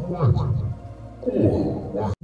kwanza kuwa wa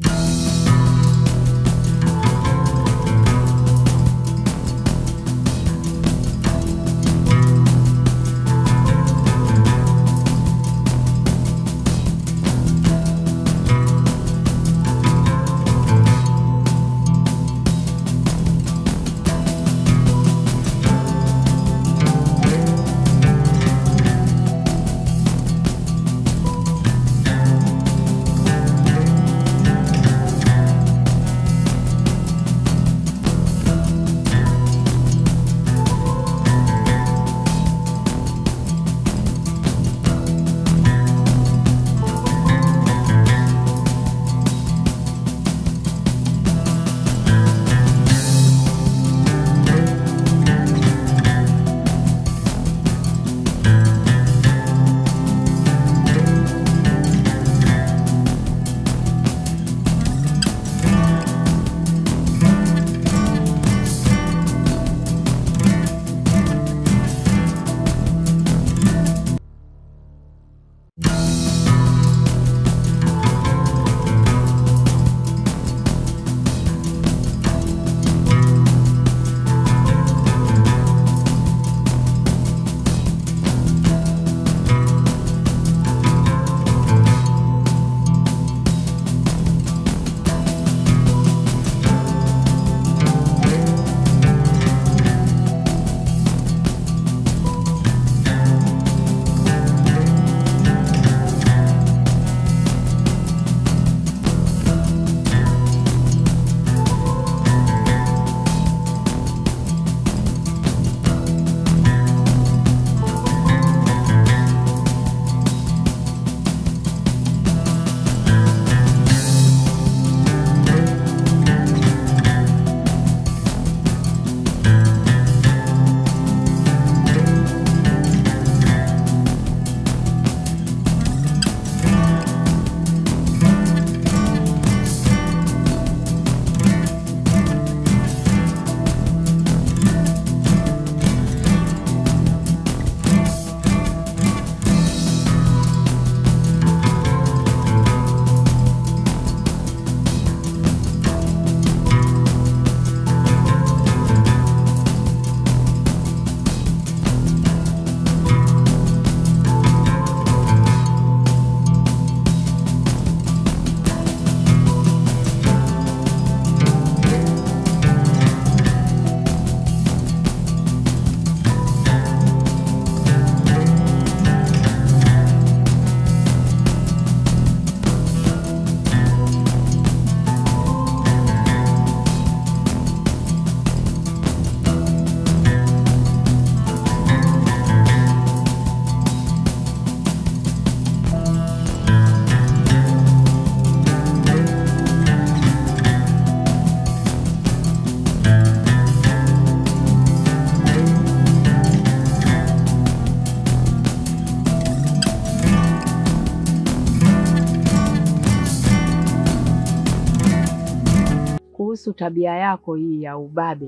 kuhusu tabia yako hii ya ubabe,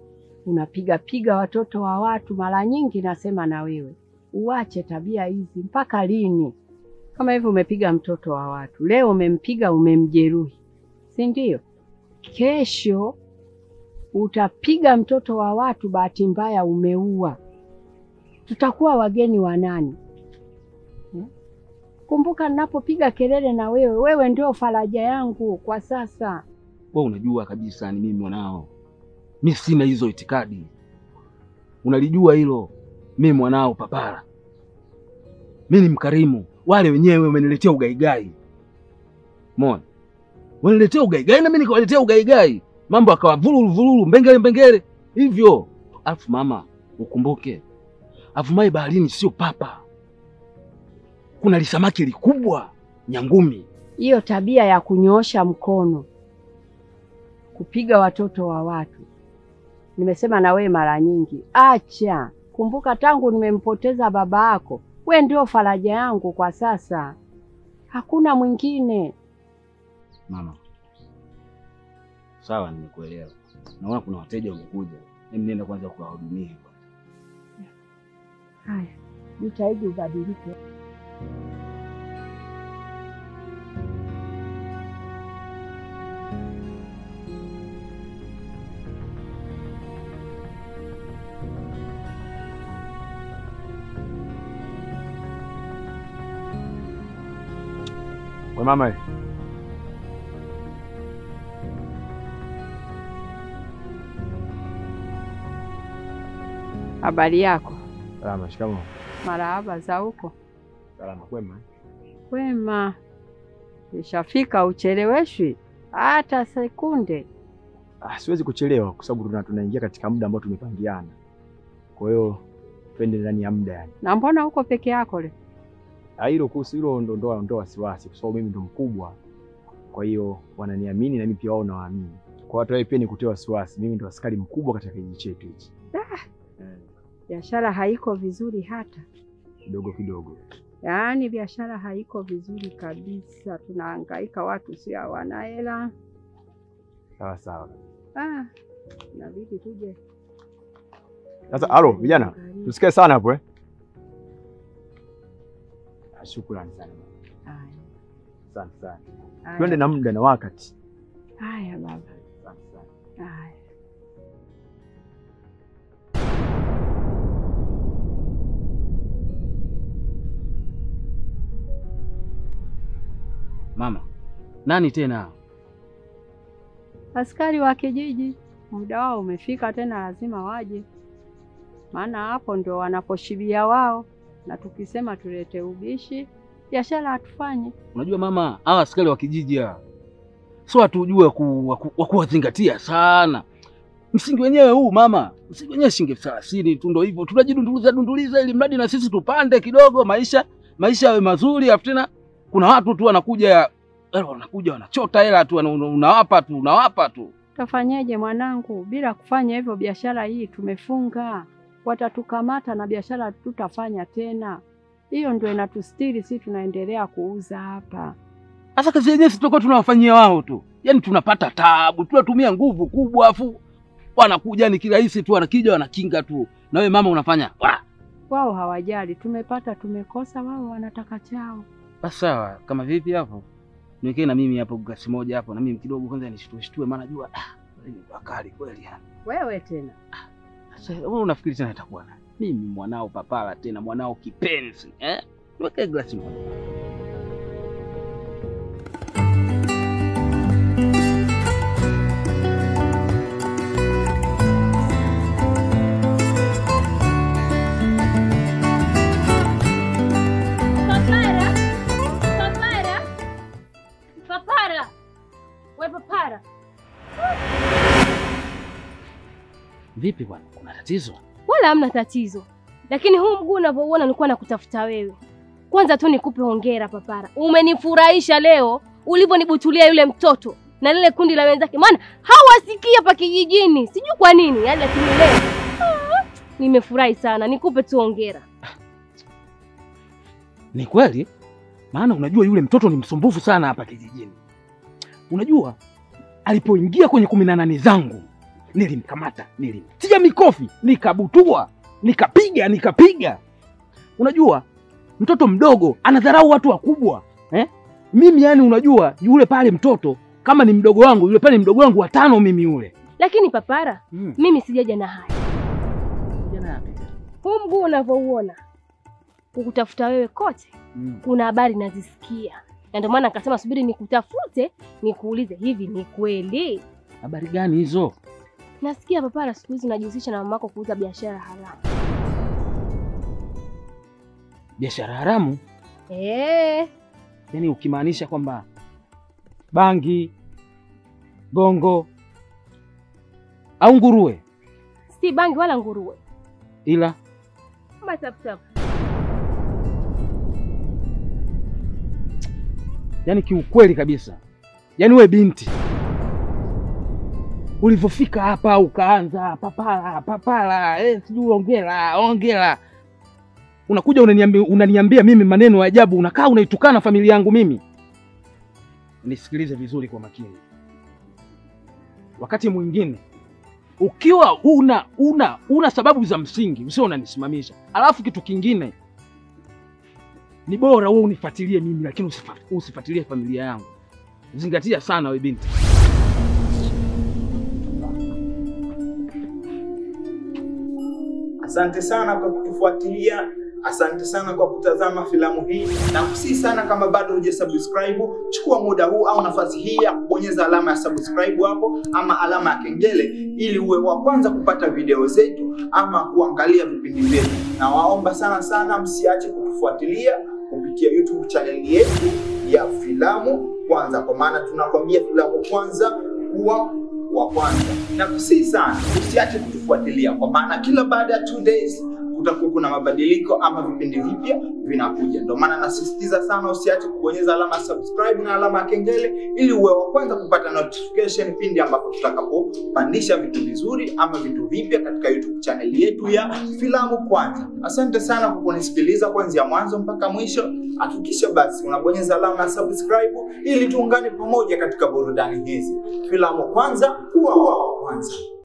unapiga piga watoto wa watu. Mara nyingi nasema na wewe uache tabia hizi. Mpaka lini? Kama hivi umepiga mtoto wa watu leo, umempiga umemjeruhi, si ndio? Kesho utapiga mtoto wa watu, bahati mbaya umeua, tutakuwa wageni wa nani? Hmm? Kumbuka ninapopiga kelele na wewe, wewe ndio faraja yangu kwa sasa. Wewe unajua kabisa ni mimi mwanao, mi sina hizo itikadi, unalijua hilo. Mimi mwanao papara, mi ni mkarimu. Wale wenyewe wameniletea ugaigai, mona waniletea ugaigai na mimi nikawaletea ugaigai, mambo akawa vululu vululu, mbengele mbengele hivyo. Alafu mama, ukumbuke avumai baharini sio papa, kuna lisamaki likubwa nyangumi. Hiyo tabia ya kunyoosha mkono kupiga watoto wa watu, nimesema na wewe mara nyingi, acha. Kumbuka tangu nimempoteza baba yako, we ndio faraja yangu kwa sasa, hakuna mwingine. Mama, sawa, nimekuelewa. Naona kuna wateja wamekuja, mimi nenda kwanza kuwahudumia. Haya, jitahidi ubadilike. We mama, we. Habari yako? Salama. Shikamoo. Marahaba za huko? Salama. Kwema. Kwema. Ishafika, ucheleweshwi hata sekunde. Ah, siwezi kuchelewa kwa sababu tuna tunaingia katika muda ambao tumepangiana. Kwa hiyo twende ndani ya muda yani. Na mbona uko peke yako le? Ah, hilo kuhusu hilo ndo ndo ndo wasiwasi kwa sababu mimi ndo mkubwa. Kwa hiyo wananiamini na mimi pia wao nawaamini. Kwa watu wao pia nikutoa wasiwasi. Mimi ndo askari mkubwa katika kijiji chetu hichi. Biashara haiko vizuri hata, Kidogo kidogo. yaani biashara haiko vizuri kabisa. Tunahangaika, watu si hawana hela. Sawa sawa. Ah, inabidi tuje Sasa halo vijana, tusikae sana hapo eh. Ah, Shukrani sana. Haya, Asante sana. haya. Twende na muda na wakati. Haya baba, Asante sana. haya. Mama, nani tena? Askari wa kijiji, muda wao umefika, tena lazima waje, maana hapo ndio wanaposhibia wao, na tukisema tulete ubishi, biashara hatufanyi. Unajua mama, hawa askari wa kijiji hawa sio watu ujue ku- wa ku- wa kuwazingatia sana. Msingi wenyewe huu mama, msingi wenyewe shilingi elfu thelathini tu, ndo hivyo tunajidunduliza dunduliza, ili mradi na sisi tupande kidogo, maisha maisha yawe mazuri. Afu tena kuna watu tu wanakuja eh, wanakuja wanachota hela tu, wana- unawapa tu unawapa tu. Tafanyeje mwanangu? Bila kufanya hivyo, biashara hii tumefunga, watatukamata na biashara tutafanya tena. Hiyo ndio inatustiri, si tunaendelea kuuza hapa. Sasa kazi yenyewe si tutakuwa tunawafanyia wao tu, yaani tunapata taabu, tunatumia nguvu kubwa, afu wanakuja ni kirahisi tu, wanakija wanakinga tu, na wewe mama unafanya wa Wao hawajali, tumepata tumekosa, wao wanataka chao. Basi sawa, kama vipi hapo? Niwekee na mimi hapo glasi moja hapo na mimi kidogo kwanza nishtue shtue maana jua ah, hii ni bakari kweli yani. Wewe tena Sasa wewe unafikiri tena itakuwa nani? Mimi mwanao papala tena mwanao kipenzi, eh? Niwekee glasi moja. Papara! Papara! Papara! We papara! Vipi bwana? Kuna tatizo? Wala hamna tatizo, lakini huu mguu unavyouona nilikuwa nakutafuta wewe. Kwanza tu nikupe hongera papara, umenifurahisha leo ulivyonibutulia yule mtoto na lile kundi la wenzake, maana hawasikii hapa kijijini, sijui kwa nini yani, lakini leo ah, nimefurahi sana. Nikupe tu hongera. Ni kweli? Maana unajua yule mtoto ni msumbufu sana hapa kijijini. Unajua alipoingia kwenye kumi na nane zangu nilimkamata, nilimtia mikofi, nikabutua, nikapiga, nikapiga. Unajua mtoto mdogo anadharau watu wakubwa eh? Mimi yani, unajua yule pale mtoto kama ni mdogo wangu, yule pale ni mdogo wangu wa tano mimi yule. Lakini papara, Mm. mimi sijaja na haya. Kijana yapi tena? Huu mguu unavyouona kukutafuta wewe kote Mm. kuna habari nazisikia, na ndio maana akasema subiri nikutafute nikuulize, hivi ni kweli? Habari gani hizo? Nasikia papara siku hizi unajihusisha na mamako kuuza biashara haramu. Biashara haramu? Eh, Yaani ukimaanisha kwamba bangi, gongo au nguruwe, si bangi wala nguruwe, ila kama taptap. yaani kiukweli kabisa, yaani we binti ulivyofika hapa ukaanza papala papala, eh, sijui ongela ongela, unakuja unaniambia, unaniambia mimi maneno ya ajabu, unakaa unaitukana familia yangu mimi. Nisikilize vizuri kwa makini. Wakati mwingine ukiwa una una una sababu za msingi usio unanisimamisha, alafu kitu kingine ni bora wewe unifuatilie mimi, lakini usifa- usifuatilie familia yangu. Zingatia sana we binti. Asante sana kwa kutufuatilia Asante sana kwa kutazama filamu hii, na kusihi sana, kama bado hujasubscribe, chukua muda huu au nafasi hii ya kubonyeza alama ya subscribe hapo ama alama ya kengele, ili uwe wa kwanza kupata video zetu ama kuangalia vipindi vyetu. Na waomba sana sana, msiache kutufuatilia kupitia YouTube channel yetu ya Filamu Kwanza, kwa maana tunakwambia filamu kwanza kuwa wa kwanza. Na kusihi sana usiache kutufuatilia, kwa maana kila baada ya two days kutakuwa kuna mabadiliko ama vipindi vipya vinakuja. Ndio maana nasisitiza sana usiache kubonyeza alama ya subscribe na alama ya kengele ili uwe wa kwanza kupata notification pindi ambapo tutakapopandisha vitu vizuri ama vitu vipya katika YouTube channel yetu ya Filamu Kwanza. Asante sana kwa kunisikiliza kuanzia mwanzo mpaka mwisho. Hakikisha basi unabonyeza alama ya subscribe ili tuungane pamoja katika burudani hizi. Filamu Kwanza, kuwa wa kwanza.